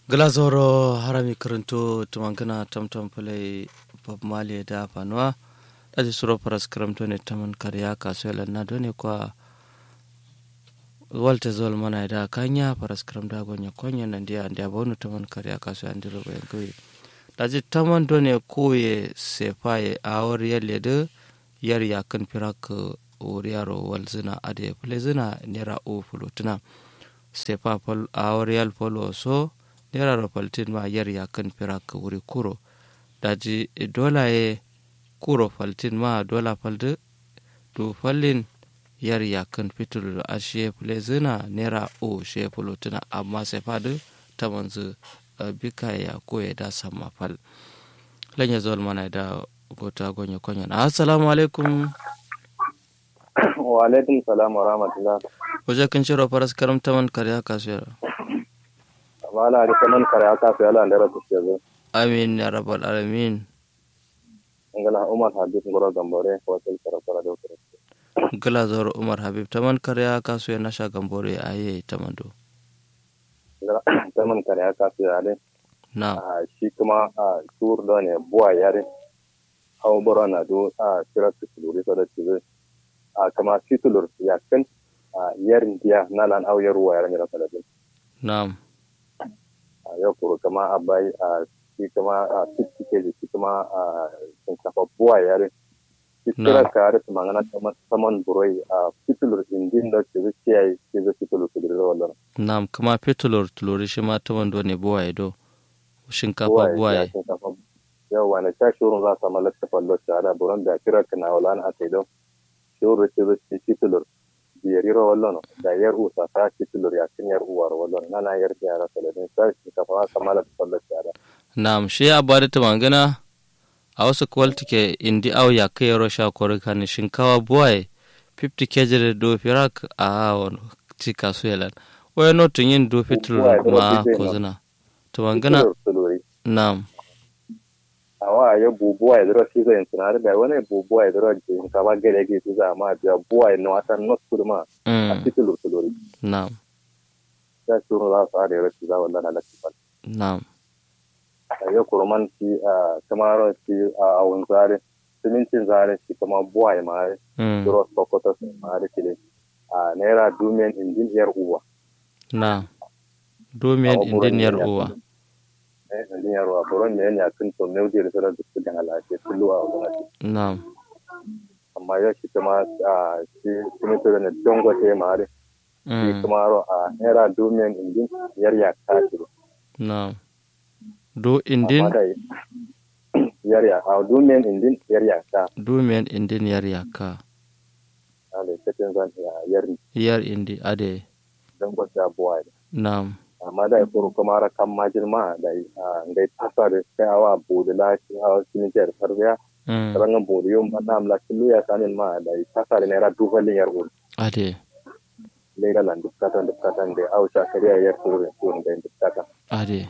glazoro harami karanto tumankana tamtam pulai bob mali da fanuwa ɗaji suro paras karamto ne taman karya kasuwa na dole kwa walta zol mana da kanya paras karam da gonya konya nan dia ndia bonu taman karya kasuwa andiro bayan kawai ɗaji taman dole koye sefaye awar yalle da yar yakan firak wuriyaro wal zina ade pule zina nera o fulutuna sefa pol awar yal polo so nera ro paltin ma yar yakan firak wuri kuro daji dola ye kuro faltin ma dola falde du fallin yar yakan fitul a shefule zina nera o shefulu tuna amma sai fadu ta manzu bika ya koya da sama fal lanya zuwa mana da gota gonya konya assalamu alaikum wa alaikum salam wa rahmatullah waje kan ciro faras karam taman karya kasuwar wala da kaman karya kasuwar ala da rabu ke zo amin ya rabbal alamin ngala umar habib ngoro gambore hotel karafara do kare gala zoro umar habib taman karya kasuwar na sha gambore aye tamando ngala taman karya kasuwar ale na shi kuma a tur da ne buwa yare hawo bora na do a kira su luri so da tibe a kama titulur ya kan a yarin dia na lan au yaruwa yaran yaran saladin na'am a yau kuro kama abai a shi kama a fifty kg shi kama a shinkafa buwa yare shi kira ka yare su mangana kama saman buroi a titulur indin da ke zuci yayi ke zuci titulur su dira wallan na'am kama fitulur tuluri shi ma tamando ne buwaye do shinkafa buwaye yau wani sha shurun za su samu lakta fallo shahada buran da kira ka na wala na aka yi don shuru ce zuci titulur biyar yaro wallon da yar usa ta titulur ya kin yar uwar wallon nana yar yara saladin sai shinkafa za su samu lakta fallo shahada Naam, shi ya bada ta mangana a wasu kwalti ke indi au ya kai yaro sha kori kan shinkawa buwaye 50 kg da do firak a awon ci kasu yalan. Waya no tun yin do fitur ma ko zina. Ta mangana naam. Awa ya bubuwa ya zira shi zai tunar da wani bubuwa ya zira shinkawa gare ke su za ma biya buwa ya nawata not kurma a fitur tulori. Naam. Ya shuru za su ada ya rashi za wallan alaƙi Naam. ya kurman shi a kamar shi a awon zare simintin zare shi kama buwaye mare duro sokoto mare kile a naira dumiyan indin yar uwa na dumiyan indin yar uwa eh indin yar uwa buron ne ya kun to ne da sura duk da halaye kullu a wannan na amma ya shi kama a shi simintin da dongote mare shi kuma a naira dumiyan indin yar ya kashi na do indin yarya a dumiyan indin yarya ka dumiyan indin yarya ka ale cikin zan yar yar indi ade dan gwada buwa na'am amma da ya furu kuma ra kan majin ma da ngai tasar kai awa budula shi a cikin jar tarbiya rangan budu yum na amla kilu ya sanin ma da tasar ne ra dubalin yar ul ade leira lan dukkatan dukkatan da au sha kariya yar furu ko ngai dukkatan ade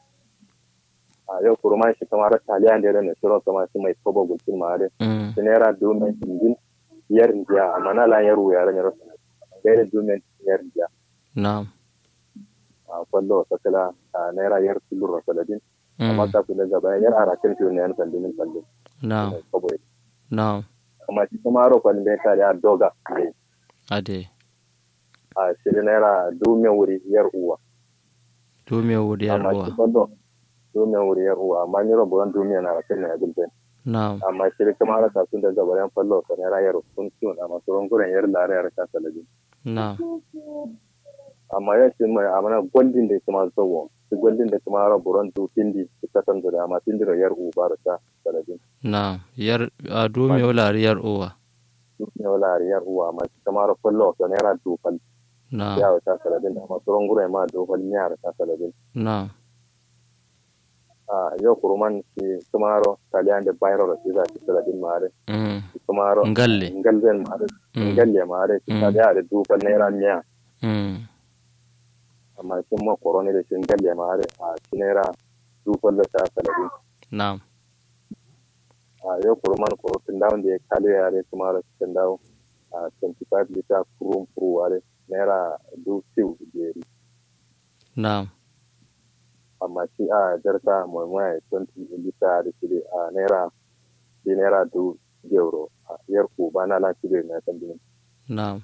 a yau kurma shi kamar taliya da ne suro kamar shi mai tobo gulkin ma da shi naira domin injin yar jiya amma na la yaro ya ran yaro gaira domin yar jiya na'am a kwallo ta kala a naira yar tulur saladin amma ta kula gaba yar arakin fiyo ne yan sandimin sandin na'am na'am amma shi kuma ro kwalin bai tare a doga ne ade a shi naira domin wuri yar uwa domin wuri yar uwa duniya wuri ya uwa amma ni rabuwan duniya na rakin na yagul ben na'am amma shi kuma ara ta sun da gabaran fallo ka ne rayar kun tun amma surun guren yar lare yar ta salabi na'am amma ya shi mai amana goldin da kuma zawo shi goldin da kuma rabuwan du tindi su ka san da amma tindi yar uwa ba ta salabi na'am yar a dumi wala yar uwa duniya wala yar uwa amma shi kuma ra fallo ka ne ra du fal na'am ya ta salabi amma surun guren ma du fal ne ta salabi na'am a yau kuruman shi kumaro taliyan da bayro da shi za shi saladin mare kumaro ngalle ngalzen mare ngalle mare shi taliya da dubal naira miya amma shi ma korone da shi ngalle mare a shi naira dubal da ta saladin na'am a yau kuruman kurutun dawon da ya kale yare kumaro shi dawo a 25 liter kurum kuru ware naira du siu jeri na'am amma amma shi a jarka mai mai 20 lita da shi a naira shi naira du euro a yar ku ba na lan shi na kan dinin na'am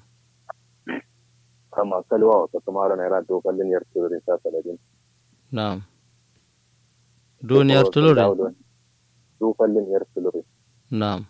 kama kalwa wata kamar naira du kallin yar tulure ta saladin na'am duniyar tulure du kallin yar tulure na'am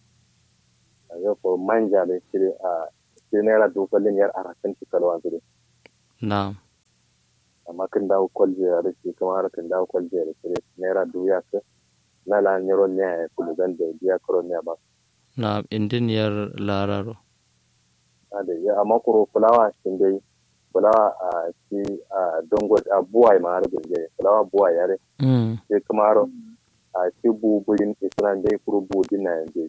a yau ko manja da shi a shi naira du kallin yar arakan shi kalwa su na'am amma kan dawo kwalje da shi kamar kan dawo kwalje da shi naira du ya ka na la nyoro ne ya kulu dan da biya karo ne ba na'am indiniyar lararo da ya amma kuro fulawa shin dai fulawa a shi a dongo a buwai ma har gunje fulawa buwai yare mm sai kamar a shi buburin isran dai kuro budin na yanzu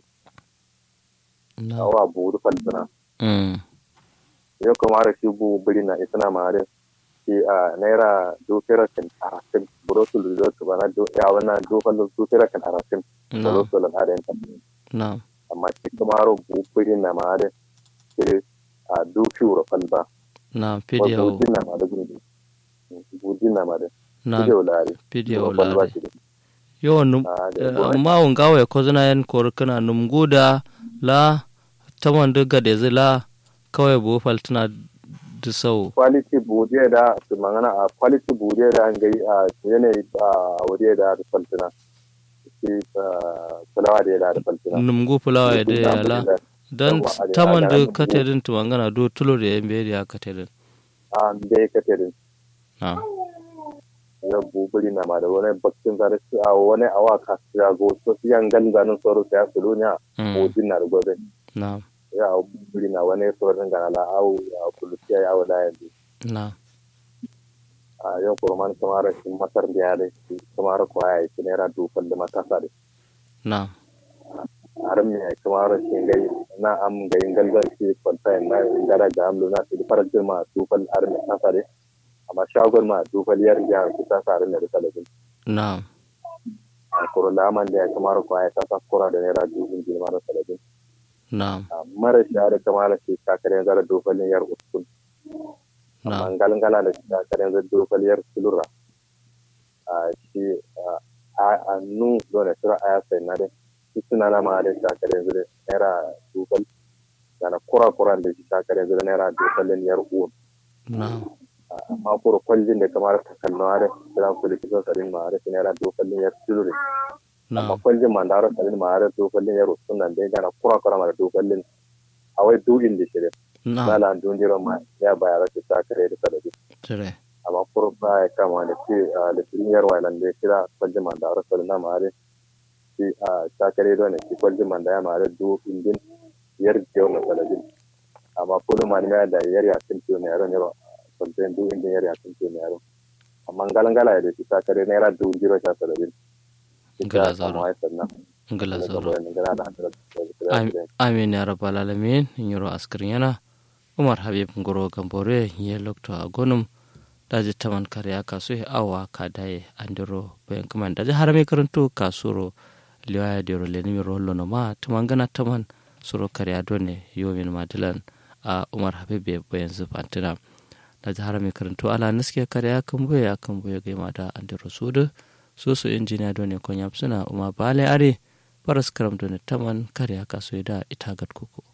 na'am awa buru falsana mm yau kamar shi buburin na isna ma har shi a naira dokera kan arakin burotul resort ba na do ya wana dokal dokera kan arakin na'am burotul har yan na'am amma shi kamar buburin na ma har shi a dokiwar falba na'am pidiyo budin na ma da gunje budin na ma da na'am video lari pidiyo falba lare shi yo num Ah, da kuma- amma un gawe ko zina yan kor kana num guda la taman de gade zila kawai bu faltuna da sau quality bude da su mangana a quality bude da an gai a yanayi a wuri da da faltina shi fulawa da ya da faltina num gu fulawa ya de yala dan Yawwa, a- taman a- de a- katedin tumangana do tulo da yan beri ya katedin a bai ka tere na ya bubuli na ma da wani bakin zare su a wani awa ka su ya go so su yan gan zanen soro su ya su lunya mm bujin na da gobe na ya a bubuli na wani sorin gana la awu a kulusiya ya wada yanzu na a yau kurman kamar shi masar da ya da shi kamar kwaya ya ci naira dufan da matasa da na har me kamar shi gai na am gai galgal shi kwanta na gara ga amlu na shi farar ma dufal har me tasa de amma shagon ma dufal yar ya ku ta sa da talabin na a kuro laman da ya kamar ko ya ta kura da naira dufin ji mara talabin na mara shi da kamar shi kakare zara dufalin yar uskun na amma galgala da shi kakare zara dufal yar sulura a shi a nu dole sura aya sai na de suna na ma da kakare zara naira dufal dana kura kura da shi kakare zara naira dufalin yar uwan na amma kuro kwallin da kamar ta kalma da kiran ku da kisan tsarin ma da kinera dokalin yar tilure amma na kwallin ma da tsarin ma da dokalin yar sunan da gana kura kura ma da dokalin a wai du'in da shi na na la dun jiro ma ya bayar da ta kare da sadaki tire amma kuro ba ya kama da ke da cikin yar wailan da ya kira kwallin ma da tsarin ma da shi a ta kare da ne shi kwallin ma da ya ma da du'in din yar jiyo na sadaki amma kullum ma ne da yar ya kin ciwo ne yaron yaro kwalten du inda yari akan ce mai yaro amma galangala ya da shi ta kare naira dubu jiro sha saba'in Gala zaro. ngala zoro Am- amin ya rabbal alamin yoro askirin yana umar habib ngoro gambore ye lokto agonum daji taman kare aka so awa ka dai andiro bayan kaman daji harame karanto kasuro liwaya dero lenimi rollo no ma tumangana taman suro kare adone yomin madilan a umar habib be bayan zufantina daji harame karanto ala naske kare akan boye akan boye gaima da andiro sudu susu injiniya done kon yapsuna uma bale are paras karam done taman kare aka so da itagat kuku